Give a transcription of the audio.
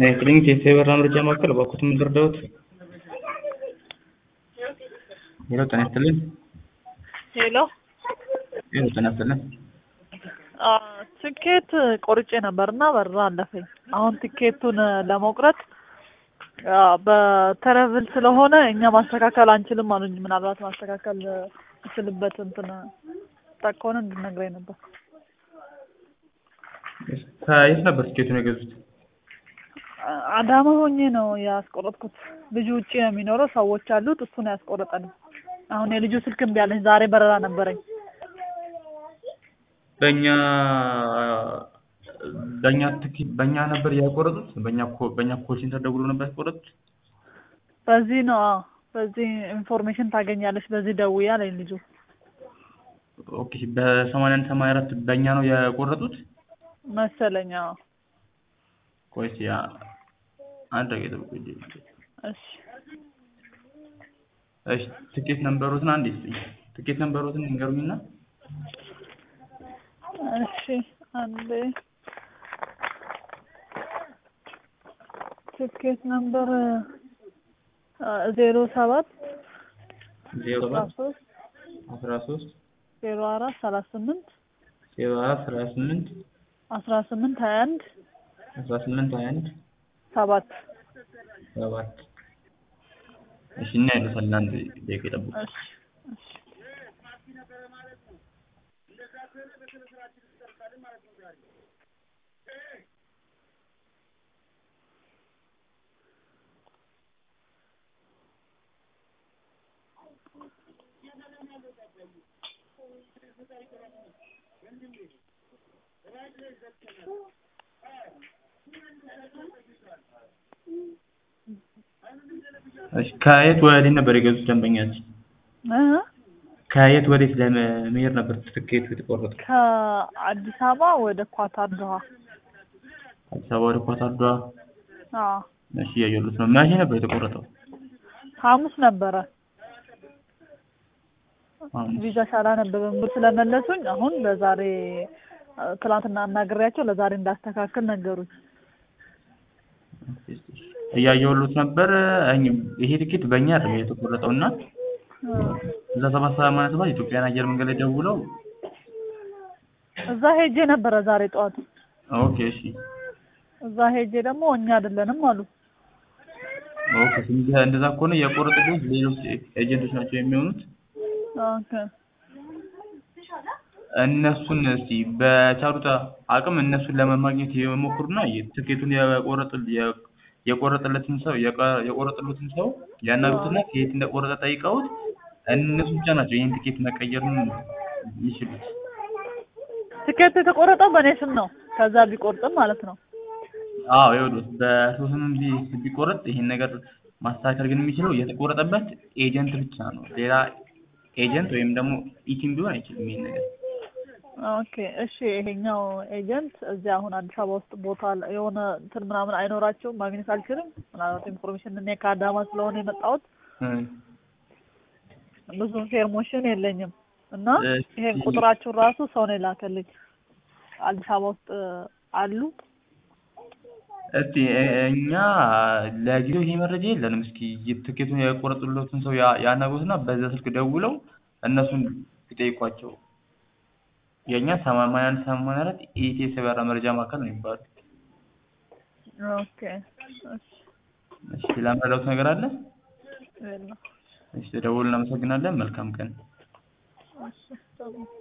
ክሊኒክ የፌቨር መረጃ ማዕከል እባክዎት ምን ልርዳዎት? ሄሎ ጤና ይስጥልኝ። ሄሎ ሄሎ ጤና ይስጥልኝ። አ፣ ትኬት ቆርጬ ነበርና በራ አለፈኝ። አሁን ትኬቱን ለመቁረጥ አ፣ በተረቭል ስለሆነ እኛ ማስተካከል አንችልም አሉኝ። ምናልባት ማስተካከል እችልበት እንትን ጠቅ ከሆነ እንድነግረኝ ነበር። ከየት ነበር ትኬቱን የገዙት? አ- አዳማ ሆኜ ነው ያስቆረጥኩት። ልጁ ውጭ ነው የሚኖረው፣ ሰዎች አሉት። እሱ ነው ያስቆረጠልኝ። አሁን የልጁ ስልክ እምቢ አለኝ። ዛሬ በረራ ነበረኝ። በእኛ በእኛ ትኬት በእኛ ነበር ያቆረጡት? በእኛ ኮ- በእኛ ኮል ሴንተር ደውሎ ነበር ያቆረጡት? በዚህ ነው አዎ፣ በዚህ ኢንፎርሜሽን ታገኛለች፣ በዚህ ደውዬ አለኝ ልጁ። ኦኬ በሰማንያ አንድ ሰማንያ አራት በእኛ ነው የቆረጡት? መሰለኝ አዎ። ቆይ እስኪ አ- አንድ ደቂቃ ጠብቁኝ። እሺ እሺ ትኬት ነምበሮትን አንዴ ስጡኝ። ትኬት ነምበሮትን ንገሩኝና እሺ አንዴ ትኬት ነምበር ዜሮ ሰባት ዜሮ አስራ ሰባት ሶስት አስራ ሶስት ዜሮ አራት ሰላሳ ስምንት ዜሮ አራት ሰላሳ ስምንት አስራ ስምንት ሀያ አንድ አስራ ስምንት ሀያ አንድ ሰባት ሰባት እሺ እና ያሉታል አንድ ደቂቃ ይጠብቁ። እሺ እሺ እሺ ከየት ወዴት ነበር የገዙት ደንበኛችን? እ ከየት ወዴት ለመሄድ ነበር ትኬቱ የተቆረጠው? ከአዲስ አበባ ወደ ኳታር ዶሃ። አዲስ አበባ ወደ ኳታር ዶሃ። አዎ እሺ እያየሁት ነው። መቼ ነበር የተቆረጠው? ሐሙስ ነበረ። ሐሙስ። ቪዛ ሳላነብብም ብር ስለመለሱኝ አሁን ለዛሬ እ፣ ትናንትና አናግሬያቸው ለዛሬ እንዳስተካክል ነገሩኝ። እያየሁት ነበር። እኝ- ይሄ ትኬት በእኛ አይደለም የተቆረጠው እና እ፣ እዛ ሰባት ሰማንያ ሰባት ኢትዮጵያን አየር መንገድ ላይ ደውለው እዛ ሄጄ ነበረ ዛሬ ጠዋት። ኦኬ እሺ እዛ ሄጄ ደግሞ እኛ አይደለንም አሉ። ኦኬ እንደ- እንደዛ ከሆነ የቆረጡት ሌሎች ኤጀንቶች ናቸው የሚሆኑት። ኦኬ እነሱን እስቲ በቻሉት አቅም እነሱን ለመማግኘት የሞክሩና ትኬቱን የቆረጥ የ- የቆረጠለትን ሰው የቀ- የቆረጠሉትን ሰው ያናግሩትና ከየት እንደቆረጠ ጠይቀውት እነሱ ብቻ ናቸው ይህን ትኬት መቀየር ይችሉት። ትኬት የተቆረጠው በእኔ ስም ነው። ከዛ ቢቆርጥም ማለት ነው። አዎ ይኸውልህ በሰው ስምም ቢ- ቢቆረጥ ይሄን ነገር ማስተካከል ግን የሚችለው የተቆረጠበት ኤጀንት ብቻ ነው። ሌላ ኤጀንት ወይም ደግሞ ኢቲም ቢሆን አይችልም ይሄን ነገር። ኦኬ እሺ። ይሄኛው ኤጀንት እዚህ አሁን አዲስ አበባ ውስጥ ቦታ አለ- የሆነ እንትን ምናምን አይኖራቸውም ማግኘት አልችልም። ምናልባት ኢንፎርሜሽን እኔ ከአዳማ ስለሆነ የመጣሁት እ- ብዙ ኢንፎርሜሽን የለኝም እና እሺ። ይሄን ቁጥራችሁን ራሱ ሰው ነው የላከልኝ። አዲስ አበባ ውስጥ አሉ። እስቲ እ- እኛ ለጊዜው ይሄ መረጃ የለንም። እስኪ ትኬቱን የቆረጡለትን ሰው ያ- ያናግሩትና በዛ ስልክ ደውለው እነሱን ይጠይቋቸው። የእኛ ሰማንያ አንድ ሰማንያ አራት ኢቲኤስ የበራ መረጃ ማዕከል ነው የሚባለው። ኦኬ እሺ እሺ ሌላ መረዳት ነገር አለ? የለም። እሺ ደውል። እናመሰግናለን። መልካም ቀን። እሺ ጥሩ